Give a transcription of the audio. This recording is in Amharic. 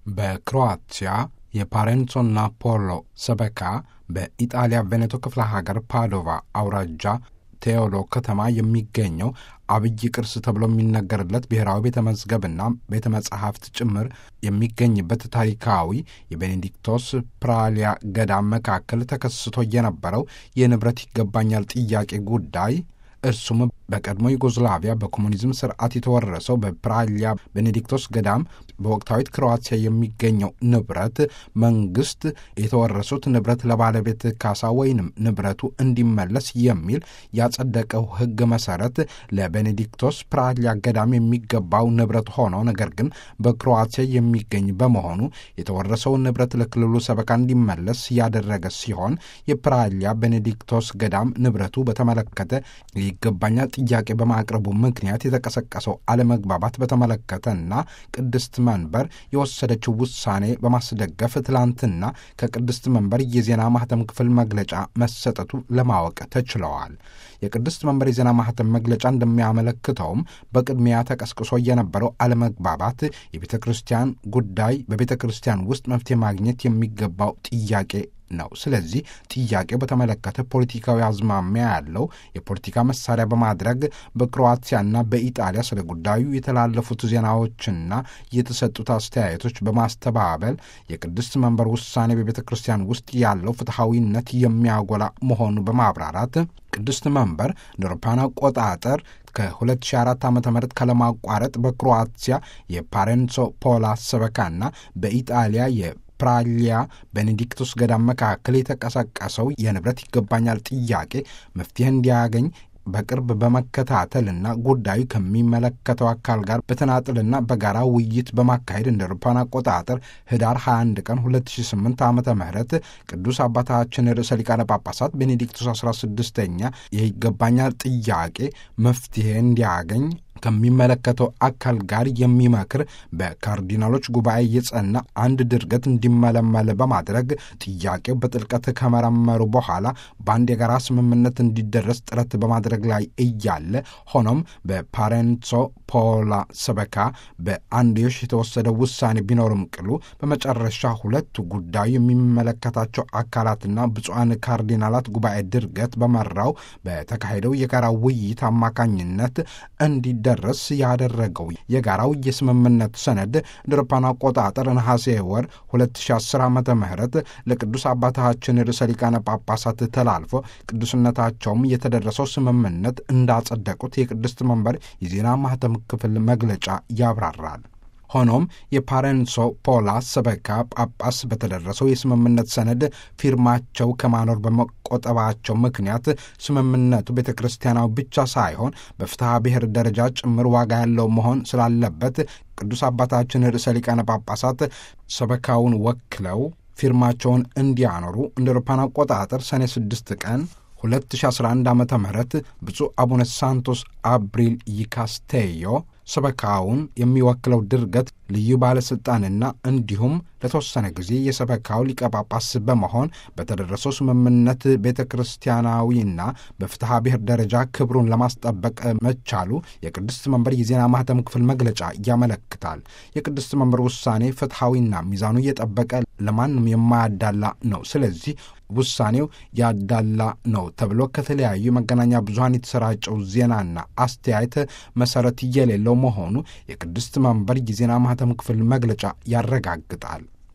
በክሮአቲያ የፓሬንዞና ፖሎ ሰበካ በኢጣሊያ ቬኔቶ ክፍለ ሀገር ፓዶቫ አውራጃ ቴዎሎ ከተማ የሚገኘው አብይ ቅርስ ተብሎ የሚነገርለት ብሔራዊ ቤተ መዝገብና ቤተ መጻሕፍት ጭምር የሚገኝበት ታሪካዊ የቤኔዲክቶስ ፕራሊያ ገዳም መካከል ተከስቶ የነበረው የንብረት ይገባኛል ጥያቄ ጉዳይ እርሱም በቀድሞ ዩጎዝላቪያ በኮሙኒዝም ስርዓት የተወረሰው በፕራሊያ ቤኔዲክቶስ ገዳም በወቅታዊት ክሮዋቲያ የሚገኘው ንብረት መንግስት የተወረሱት ንብረት ለባለቤት ካሳ ወይንም ንብረቱ እንዲመለስ የሚል ያጸደቀው ሕግ መሰረት ለቤኔዲክቶስ ፕራሊያ ገዳም የሚገባው ንብረት ሆኖ ነገር ግን በክሮዋቲያ የሚገኝ በመሆኑ የተወረሰውን ንብረት ለክልሉ ሰበካ እንዲመለስ ያደረገ ሲሆን የፕራሊያ ቤኔዲክቶስ ገዳም ንብረቱ በተመለከተ ይገባኛል ጥያቄ በማቅረቡ ምክንያት የተቀሰቀሰው አለመግባባት በተመለከተና ቅድስት መንበር የወሰደችው ውሳኔ በማስደገፍ ትላንትና ከቅድስት መንበር የዜና ማህተም ክፍል መግለጫ መሰጠቱ ለማወቅ ተችለዋል። የቅድስት መንበር የዜና ማህተም መግለጫ እንደሚያመለክተውም በቅድሚያ ተቀስቅሶ የነበረው አለመግባባት የቤተ ክርስቲያን ጉዳይ በቤተ ክርስቲያን ውስጥ መፍትሄ ማግኘት የሚገባው ጥያቄ ነው። ስለዚህ ጥያቄው በተመለከተ ፖለቲካዊ አዝማሚያ ያለው የፖለቲካ መሳሪያ በማድረግ በክሮአቲያና በኢጣሊያ ስለ ጉዳዩ የተላለፉት ዜናዎችና የተሰጡት አስተያየቶች በማስተባበል የቅድስት መንበር ውሳኔ በቤተ ክርስቲያን ውስጥ ያለው ፍትሐዊነት የሚያጎላ መሆኑ በማብራራት ቅድስት መንበር እንደ አውሮፓውያን አቆጣጠር ከ2004 ዓ ም ካለማቋረጥ በክሮአቲያ የፓሬንሶ ፖላ ሰበካና በኢጣሊያ ፕራሊያ ቤኔዲክቶስ ገዳም መካከል የተቀሰቀሰው የንብረት ይገባኛል ጥያቄ መፍትሄ እንዲያገኝ በቅርብ በመከታተልና ጉዳዩ ከሚመለከተው አካል ጋር በተናጥልና በጋራ ውይይት በማካሄድ እንደ አውሮፓውያን አቆጣጠር ህዳር 21 ቀን 2008 ዓ ም ቅዱስ አባታችን ርዕሰ ሊቃነ ጳጳሳት ቤኔዲክቶስ 16ኛ የይገባኛል ጥያቄ መፍትሄ እንዲያገኝ ከሚመለከተው አካል ጋር የሚመክር በካርዲናሎች ጉባኤ የጸና አንድ ድርገት እንዲመለመል በማድረግ ጥያቄው በጥልቀት ከመረመሩ በኋላ በአንድ የጋራ ስምምነት እንዲደረስ ጥረት በማድረግ ላይ እያለ ሆኖም በፓሬንሶ ፖላ ሰበካ በአንድዮሽ የተወሰደ ውሳኔ ቢኖርም ቅሉ በመጨረሻ ሁለቱ ጉዳዩ የሚመለከታቸው አካላትና ብፁዓን ካርዲናላት ጉባኤ ድርገት በመራው በተካሄደው የጋራ ውይይት አማካኝነት እንዲ ደረስ ያደረገው የጋራው የስምምነት ሰነድ እንደ አውሮፓውያን አቆጣጠር ነሐሴ ወር 2010 ዓ ም ለቅዱስ አባታችን ርዕሰ ሊቃነ ጳጳሳት ተላልፎ ቅዱስነታቸውም የተደረሰው ስምምነት እንዳጸደቁት የቅድስት መንበር የዜና ማህተም ክፍል መግለጫ ያብራራል። ሆኖም የፓሬንሶ ፖላ ሰበካ ጳጳስ በተደረሰው የስምምነት ሰነድ ፊርማቸው ከማኖር በመቆጠባቸው ምክንያት ስምምነቱ ቤተ ክርስቲያናዊ ብቻ ሳይሆን በፍትሐ ብሔር ደረጃ ጭምር ዋጋ ያለው መሆን ስላለበት ቅዱስ አባታችን ርዕሰ ሊቃነ ጳጳሳት ሰበካውን ወክለው ፊርማቸውን እንዲያኖሩ እንደ አውሮፓውያን አቆጣጠር ሰኔ 6 ቀን 2011 ዓ ም ብፁዕ አቡነ ሳንቶስ አብሪል ይካስቴዮ ሰበካውን የሚወክለው ድርገት ልዩ ባለሥልጣንና እንዲሁም ለተወሰነ ጊዜ የሰበካው ሊቀ ጳጳስ በመሆን በተደረሰው ስምምነት ቤተ ክርስቲያናዊና በፍትሐ ብሔር ደረጃ ክብሩን ለማስጠበቅ መቻሉ የቅድስት መንበር የዜና ማህተም ክፍል መግለጫ ያመለክታል። የቅድስት መንበር ውሳኔ ፍትሐዊና ሚዛኑ እየጠበቀ ለማንም የማያዳላ ነው። ስለዚህ ውሳኔው ያዳላ ነው ተብሎ ከተለያዩ መገናኛ ብዙኃን የተሰራጨው ዜናና አስተያየት መሰረት የሌለው መሆኑ የቅድስት መንበር የዜና ማህተም ክፍል መግለጫ ያረጋግጣል።